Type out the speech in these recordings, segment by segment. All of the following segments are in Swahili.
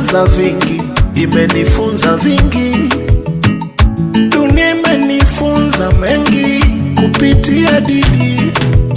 imenifunza vingi, imenifunza vingi. Dunia imenifunza mengi kupitia Didi.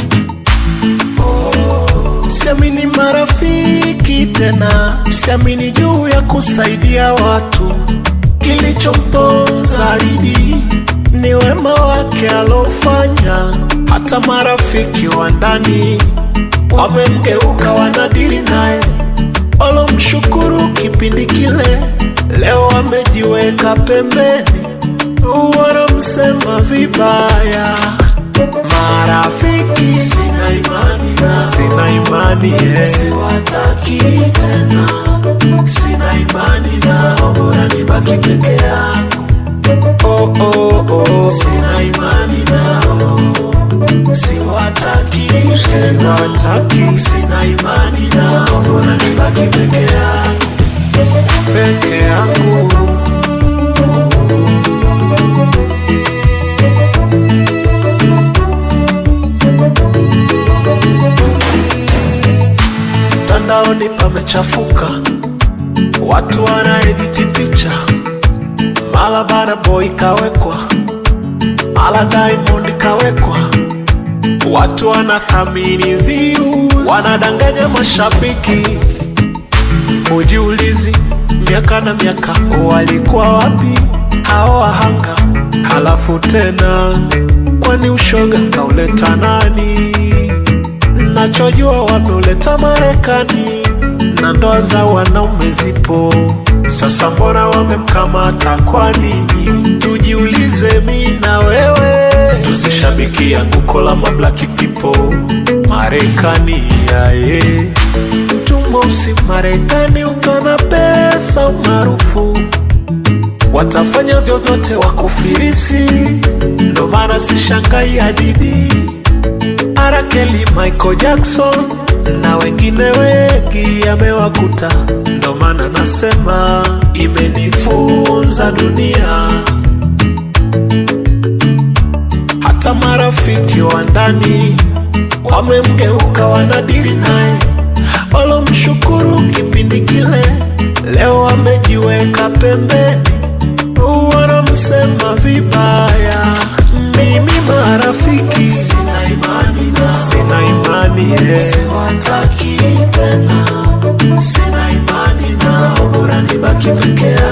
Oh, siamini marafiki tena, siamini juu ya kusaidia watu. Kilichomponza Didi ni wema wake alofanya, hata marafiki wa ndani wamemgeuka, wanadiri naye walomshukuru kipindi kile, leo wamejiweka pembeni, wanamsema vibaya. Marafiki sina imani nao, sina imani eh. siwataki tena, sina imani nao, bora nibaki peke yangu. Oh, oh, oh. Sina imani nao, siwataki siwataki, sina imani nao, bora nibaki peke yangu, peke yangu. Mtandaoni pamechafuka, watu wanaediti picha, mala Burna Boy kawekwa, mala Diamond kawekwa, watu wanathamini views, wanadanganya mashabiki. Hujiulizi miaka na miaka walikuwa wapi hao wahanga? Halafu tena, kwani ushoga kauleta nani? Nachojua wameuleta Marekani na ndoa za wanaume zipo sasa, mbona wamemkamata kwa nini? Tujiulize mi na wewe, tusishabiki anguko la mablaki people Marekani yaye tumosi Marekani ukana pesa umaarufu watafanya vyovyote wakufirisi, ndo maana sishangai hadidi Arakeli, Michael Jackson na wengine wengi amewakuta, ndo maana nasema imenifunza dunia. Hata marafiki wa ndani wamemgeuka, wanadiri naye, walomshukuru kipindi kile, leo wamejiweka pembeni, wanamsema vibaya. Mimi marafiki sina imani nao, sina imani eh. siwataki tena, sina imani nao, bora nibaki peke